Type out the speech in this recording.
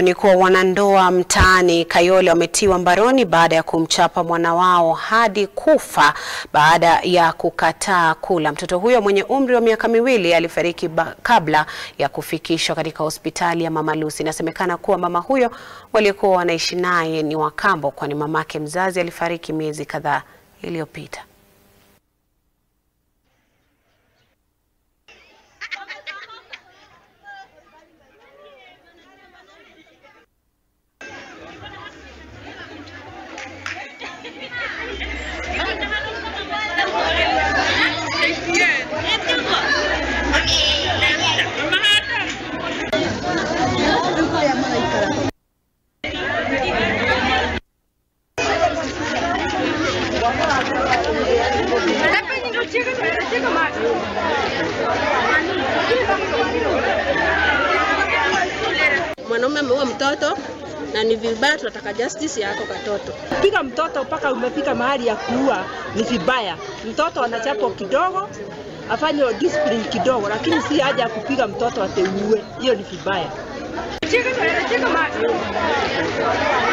Ni kuwa wanandoa mtaani Kayole wametiwa mbaroni baada ya kumchapa mwana wao hadi kufa baada ya kukataa kula. Mtoto huyo mwenye umri wa miaka miwili alifariki kabla ya kufikishwa katika hospitali ya Mama Lucy. Inasemekana kuwa mama huyo waliokuwa wanaishi naye ni Wakambo, kwani mamake mzazi alifariki miezi kadhaa iliyopita. Mwanaume ameua mtoto na ni vibaya, tunataka justice yako katoto. Piga mtoto mpaka umefika mahali ya kuua ni vibaya. Mtoto anachapwa kidogo, afanye discipline kidogo, lakini si haja ya kupiga mtoto ateuue. Hiyo ni vibaya.